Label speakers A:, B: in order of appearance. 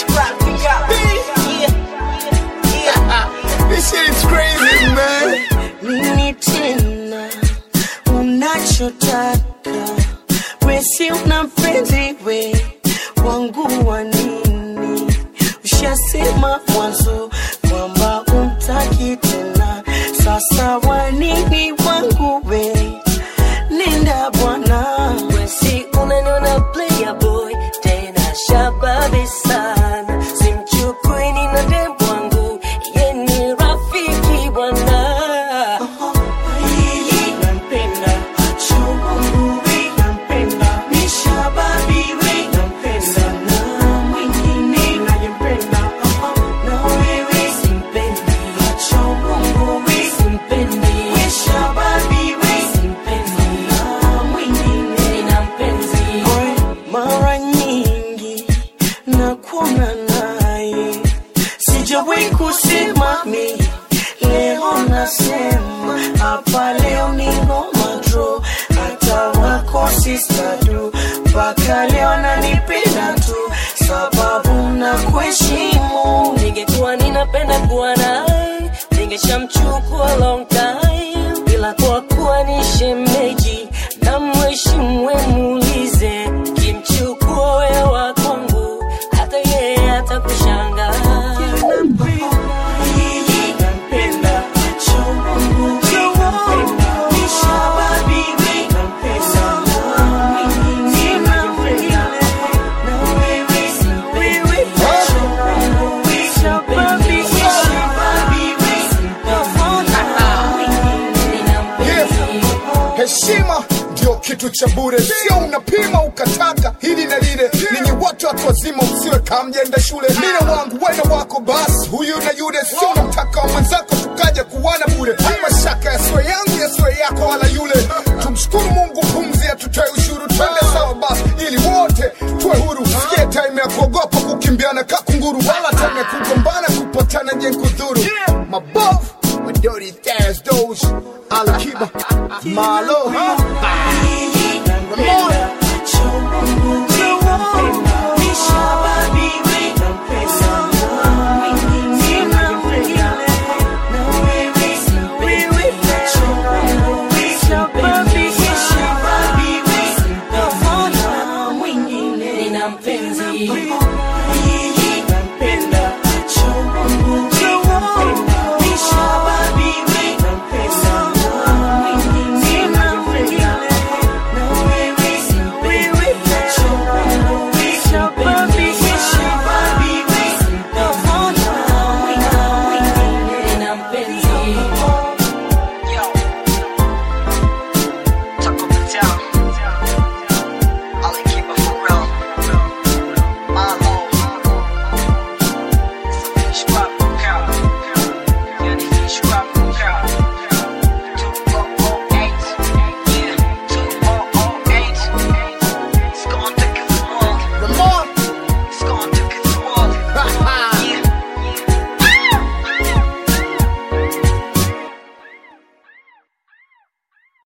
A: scrap it up. Yeah, yeah.
B: This shit is crazy, man.
A: nini tena unachotaka wesi una mpenzi we wangu wa nini ushasema mwanzo kwamba umtaki tena sasa wanini wangu we nenda bwana
C: wesi unaniona player boy tena shababi sana simchukuini na dem wangu ye ni rafiki bwana
A: nampenda chungu we nampenda mishababi we nampenda na mwingine nayempenda na wewe simpendi chungu we simpendi mishababi we simpendi na mwingine
C: nina mpenzi
A: mara nyingi nakuona naye sijawahi kusema mi leo nasema hapa leo ni ngoma dro hata wako sistadu mpaka leo nanipenda tu sababu na kuheshimu
C: ningekuwa ninapenda kuwa naye ningeshamchukua long time bila kwa kuwa ni shemeji na mheshimu we muulize kimchukua wewe wa kwangu hata yeye atakushangaa
A: nampenda chungu nampenda mishababi we nampenda na mwingine nampenda na wewe wewe chungu we shababi mishababi we
B: Yeah. Heshima ndio kitu cha bure, sio unapima ukataka hili na lile. Ninyi wote watu wazima, msiwe kama mjenda shule. Mina wangu wena wako, basi huyu na yule, sio unamtaka wa mwenzako tukaja kuwana bure. Mashaka yasiwe yangu yasiwe yako wala yule. Tumshukuru Mungu, pumzi atutoe ushuru, twende sawa basi, ili wote tuwe huru. Sikie time ya kuogopa kukimbiana kakunguru, wala time ya kugombana kupatana je kudhuru. Mabovu Madori Taz, those Alakiba, Malo,